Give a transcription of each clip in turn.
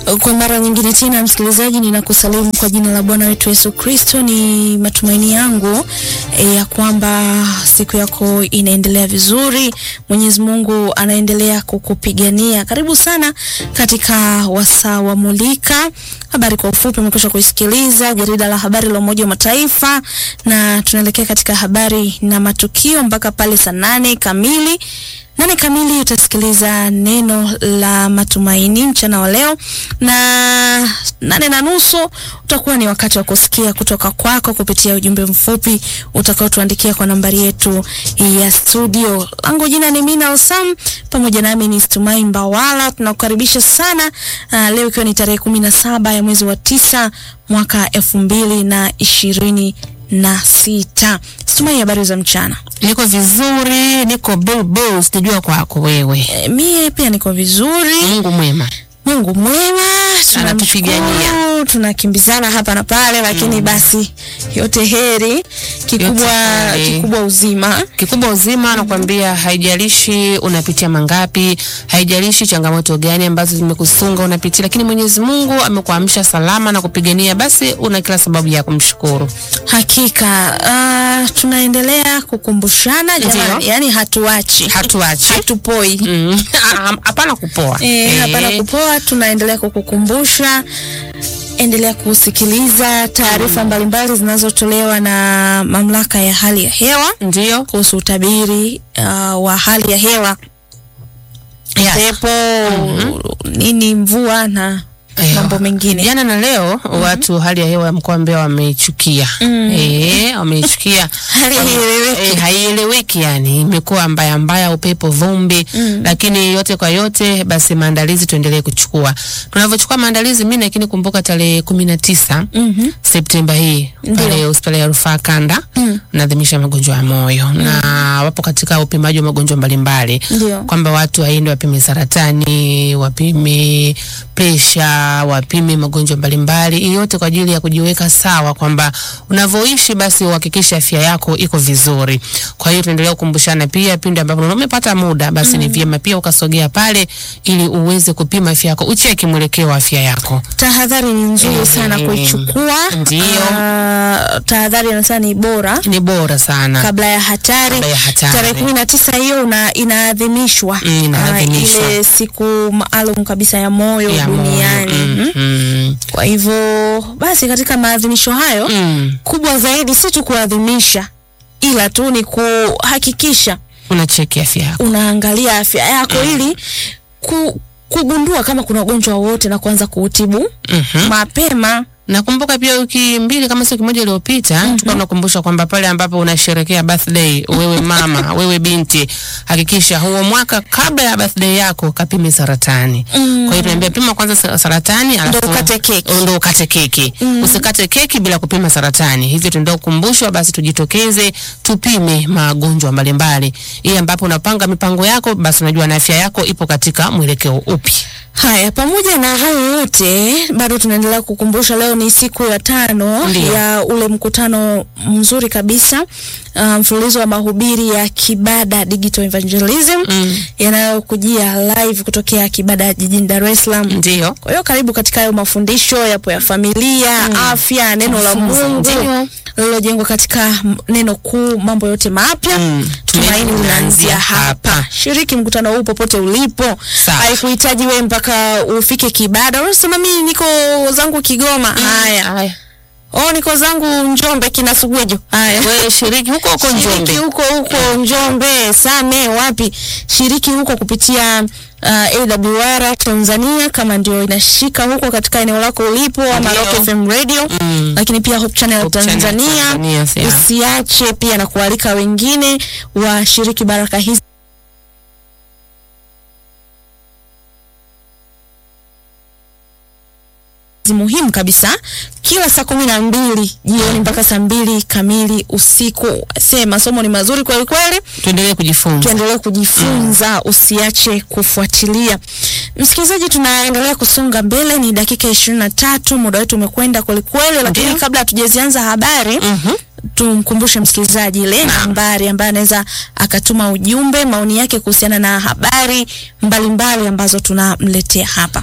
Kwa mara nyingine tena, msikilizaji, ninakusalimu kwa jina la Bwana wetu Yesu Kristo. Ni matumaini yangu e, ya kwamba siku yako inaendelea vizuri. Mwenyezi Mungu anaendelea kukupigania. Karibu sana katika wasaa wa Mulika. Habari kwa ufupi umekwisha kuisikiliza jarida la habari la Umoja wa Mataifa, na tunaelekea katika habari na matukio mpaka pale saa nane kamili nane kamili utasikiliza neno la matumaini mchana wa leo, na nane na nusu utakuwa ni wakati wa kusikia kutoka kwako kupitia ujumbe mfupi utakaotuandikia kwa nambari yetu ya studio. Langu jina ni Mina Osam, pamoja nami ni Stumai Mbawala. Tunakukaribisha sana uh, leo ikiwa ni tarehe kumi na saba ya mwezi wa tisa mwaka elfu mbili na ishirini na sita. Stumai, habari za mchana? Niko vizuri, niko bulbul, sijua kwako wewe. E, mie pia niko vizuri. Mungu mwema. Mungu mwema, Anatupigania. tunamshukuru, tunakimbizana hapa na pale, lakini basi yote heri, kikubwa Yote heri. kikubwa uzima. Kikubwa uzima, nakwambia, haijalishi unapitia mangapi, haijalishi changamoto gani ambazo zimekusunga unapitia, lakini Mwenyezi Mungu amekuamsha salama na kupigania, basi una kila sababu ya kumshukuru. Hakika uh, tunaendelea kukumbushana jamani, Ndio. yani hatuachi, Hatuachi. hatupoi Mm. Hapana kupoa. Eh, hapana Eh, kupoa, tunaendelea kukukumbusha. Endelea kusikiliza taarifa mbalimbali zinazotolewa na mamlaka ya hali ya hewa Ndio. kuhusu utabiri uh, wa hali ya hewa Yes. pepo nini, mvua na Eh, mambo mengine. Jana na leo watu hali ya hewa ya mkoa wa Mbeya wameichukia. Eh, wameichukia. Hali haieleweki. Eh, haieleweki yani, imekuwa mbaya mbaya, upepo, vumbi. Lakini yote kwa yote, basi maandalizi tuendelee kuchukua. Tunavyochukua maandalizi, mimi lakini kumbuka tarehe kumi na tisa Mhm. Septemba hii pale hospitali ya rufaa kanda naadhimisha magonjwa ya moyo na wapo katika upimaji wa magonjwa mbalimbali Ndio. kwamba watu waende wapime saratani, wapime presha, wapime magonjwa mbalimbali, hii yote kwa ajili ya kujiweka sawa kwamba unavyoishi basi uhakikishe afya yako iko vizuri. Kwa hiyo tunaendelea kukumbushana pia, pindi ambapo unaona umepata muda, basi ni vyema pia ukasogea pale ili uweze kupima afya yako, ucheki mwelekeo wa afya yako. Tahadhari ni nzuri sana Mhm. kuichukua. Ndio. Ah, tahadhari anasema ni bora Ni bora sana. kabla ya hatari. Kabla ya hatari. Tarehe kumi na tisa hiyo una- inaadhimishwa Mm, inaadhimishwa. Ah, ile siku maalum kabisa ya moyo Ya moyo. duniani. Mm, Mhm. mm, Kwa hivyo basi, katika maadhimisho hayo mm. kubwa zaidi si tu kuadhimisha, ila tu ni kuhakikisha Unacheki afya yako. unaangalia afya yako ili ku, kugundua kama kuna ugonjwa wowote na kuanza kuutibu Mhm. mapema. Nakumbuka pia wiki mbili kama sio kimoja iliyopita tulikuwa tunakumbusha kwamba pale ambapo unasherekea birthday, wewe mama, wewe binti, hakikisha huo mwaka kabla ya birthday yako kapime saratani. Kwa hiyo tunaambia pima kwanza sa- saratani alafu Ndio ukate keki. Ndio ukate keki. Usikate keki bila kupima saratani. Hivyo tunaendelea kukumbushwa basi tujitokeze tupime magonjwa mbalimbali. Ili ambapo unapanga mipango yako basi unajua na afya yako ipo katika mwelekeo upi. Haya, pamoja na hayo yote, bado tunaendelea kukumbusha, leo ni siku ya tano Ndiyo. ya ule mkutano mzuri kabisa uh, mfululizo wa mahubiri ya Kibada Digital Evangelism Mm. yanayokujia live kutokea Kibada jijini Dar es Salaam. Ndio. Kwa hiyo karibu katika hayo mafundisho yapo ya familia, afya, neno la Kujifunza. Mungu Ndio. lililojengwa katika m- neno kuu, mambo yote mapya. Mm. Tumaini linaanzia hapa. Shiriki mkutano huu popote ulipo. Sawa. Haikuhitaji wewe mpaka ufike Kibada. Unasema mimi niko zangu Kigoma. Haya. Haya. Oh, niko zangu Njombe Kinasugujo. Haya. Wewe shiriki huko huko Shiriki Njombe. huko huko Njombe, Same, wapi? Shiriki huko kupitia uh, AWR Tanzania kama ndio inashika huko katika eneo lako ulipo, ama Ndio. Rock FM Radio Mm. lakini pia Hope Channel Hope Channel Tanzania. Tanzania, sia. Usiache pia na kualika wengine washiriki baraka hizi muhimu kabisa kila saa kumi na mbili jioni mpaka saa mbili kamili usiku. Se, masomo ni mazuri kweli kweli, Tuendelee kujifunza. tuendelee kujifunza, usiache kufuatilia. Msikilizaji, tunaendelea kusonga mbele, ni dakika ishirini na tatu, muda wetu umekwenda kwelikweli, lakini Ndio. kabla hatujazianza habari Mhm. tumkumbushe msikilizaji ile nambari ambayo anaweza akatuma ujumbe, maoni yake kuhusiana na habari mbalimbali ambazo tunamletea hapa.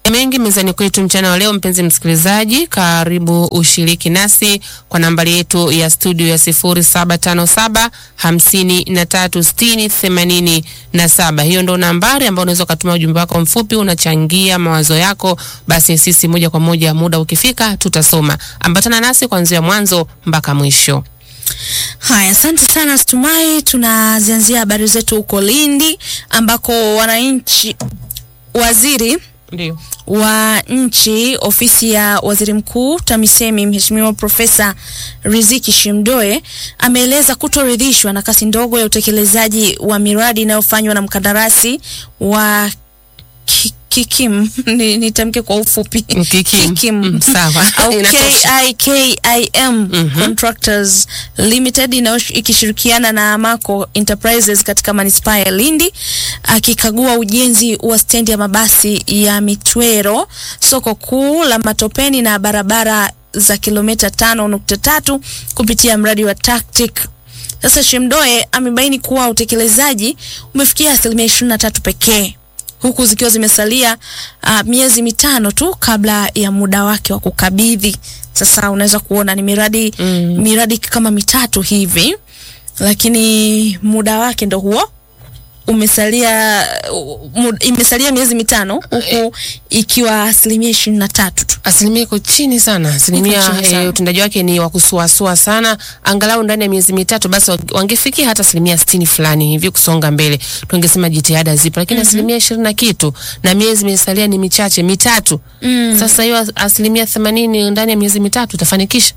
mengi mezani kwetu mchana wa leo. Mpenzi msikilizaji, karibu ushiriki nasi kwa nambari yetu ya studio ya sifuri saba tano saba hamsini na tatu sitini themanini na saba. Hiyo ndo nambari ambayo unaweza ukatuma ujumbe wako mfupi, unachangia mawazo yako, basi sisi moja kwa moja muda ukifika tutasoma. Ambatana nasi kuanzia mwanzo mpaka mwisho. Haya, asante sana Stumai. Tunazianzia habari zetu huko Lindi ambako wananchi, waziri Ndio. wa nchi ofisi ya waziri mkuu TAMISEMI Mheshimiwa Profesa Riziki Shimdoe ameeleza kutoridhishwa na kasi ndogo ya utekelezaji wa miradi inayofanywa na mkandarasi wa Ki- Kikim ni- nitamke kwa ufupi Kikim. Mm, sawa. au Inatosha. KIKIM Contractors Limited inayosh- ikishirikiana na Amaco Enterprises katika manispaa ya Lindi akikagua ujenzi wa stendi ya mabasi ya Mitwero, soko kuu la Matopeni na barabara za kilomita tano nukta tatu kupitia mradi wa Tactic. Sasa Shemdoe amebaini kuwa utekelezaji umefikia asilimia ishirini na tatu pekee huku zikiwa zimesalia uh, miezi mitano tu kabla ya muda wake wa kukabidhi. Sasa unaweza kuona ni miradi Mm. miradi kama mitatu hivi, lakini muda wake ndo huo umesalia uh, mud, imesalia miezi mitano huku ikiwa asilimia ishirini na tatu tu. Asilimia iko chini sana, asilimia Iko chini sana. eh, utendaji wake ni wa kusuasua sana. Angalau ndani ya miezi mitatu basi wa- wangefikia hata asilimia sitini fulani hivi kusonga mbele, tungesema jitihada zipo, lakini asilimia ishirini na kitu na miezi imesalia ni michache mitatu. Sasa hiyo as- asilimia themanini ndani ya miezi mitatu utafanikisha?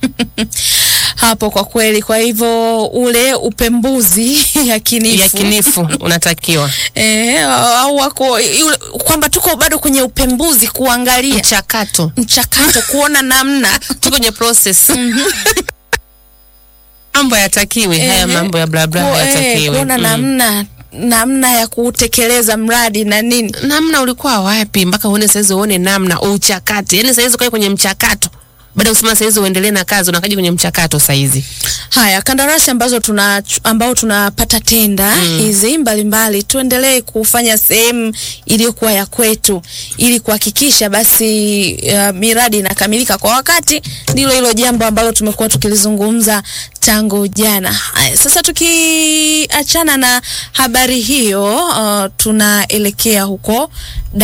hapo kwa kweli. Kwa hivyo ule upembuzi yakinifu Yakinifu unatakiwa eh, au wako yule- kwamba tuko bado kwenye upembuzi kuangalia mchakato, mchakato kuona namna tuko kwenye process mambo yatakiwe haya Ehe. mambo ya bla bla Ku- eh, hayatakiwe. kuona Mm. namna namna ya kutekeleza mradi na nini. namna ulikuwa wapi mpaka uone saizi uone namna uchakate yani saizi ukae kwenye mchakato baada ya kusema saizi uendelee na kazi unakaja kwenye mchakato saizi Haya, kandarasi ambazo tuna ambao tunapata tenda hizi mbalimbali, tuendelee kufanya sehemu iliyokuwa ya kwetu ili kuhakikisha basi uh, miradi inakamilika kwa wakati. Ndilo hilo jambo ambalo tumekuwa tukilizungumza tangu jana. Haya, sasa tukiachana na habari hiyo, uh, tunaelekea huko